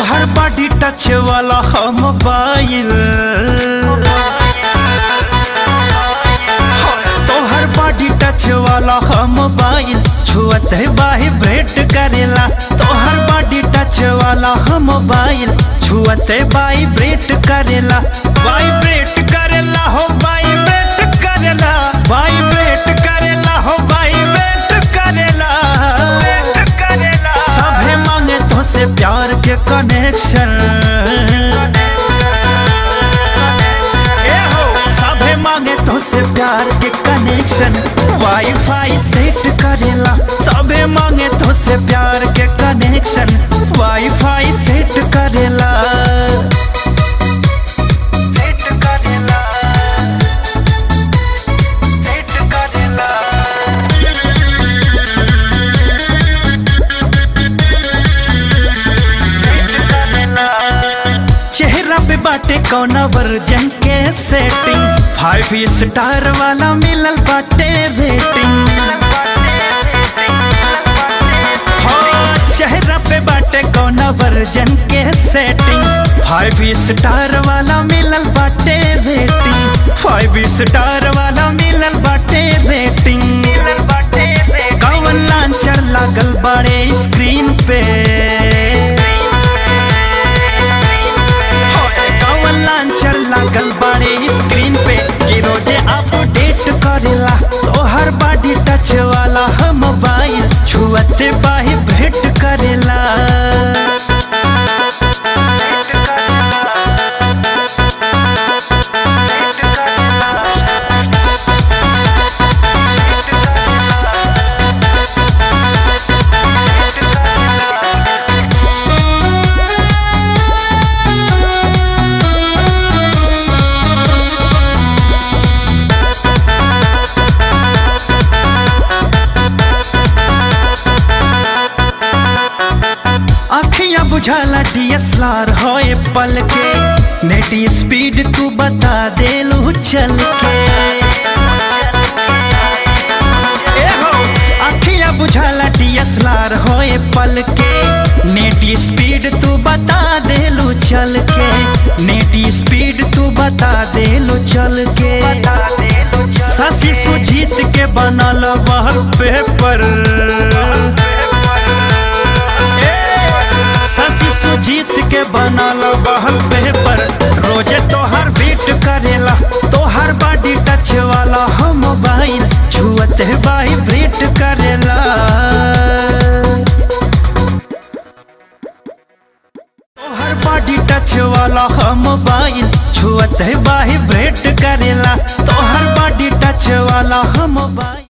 तोहर body touch वाला हम मोबाइल तोहर बॉडी टच वाला हम मोबाइल छुअत वाइब्रेट करेला तोहर बॉडी टच वाला हम मोबाइल छुअत वाइब्रेट करेला वाइब्रेट करेला हो वाइब्रेट करेला वाइब्रेट करेला हो वाइब्रेट करेला सभे मांगे तो से प्यार के कनेक्शन ए हो सभे मांगे तो से प्यार के कनेक्शन वाईफाई सेट करेला सभे मांगे तो से प्यार के कनेक्शन वाईफाई सेट करेला सेट करेला सेट करेला चेहरा पे बाटे कौना वर्जन के सेटिंग फाइव स्टार वाला मिलल बाटे रेटिंग हाँ, चेहरा पे बाटे कौना वर्जन के सेटिंग फाइव स्टार वाला मिलल बाटे रेटिंग फाइव स्टार वाला मिलल बाटे रेटिंग कौन लांचर लागल बड़े स्क्रीन पे होए कौन लांचर लागल बड़े स्क्रीन पे कि रोजे अपडेट करेला तोहर बॉडी टच वाला हम मोबाइल छुअते बाही भेंट करेला अखियां बुझाला डीएसएलआर होए पल के नेट स्पीड तू बता दे लू चल के ए हो अखियां बुझाला डीएसएलआर होए पल के नेट स्पीड तू बता दे लू चल के नेट स्पीड तू बता दे लू चल के शशि सुजीत के बनल वॉल पेपर शशि सुजीत के बनल बहल पेपर रोजे तोहर वेट करेला तोहर बॉडी टच वाला हम मोबाइल छुअत वाइब्रेट करेला तोहर बॉडी टच वाला हम मोबाइल छुअत वाइब्रेट करेला तोहर बॉडी टच वाला हम मोबाइल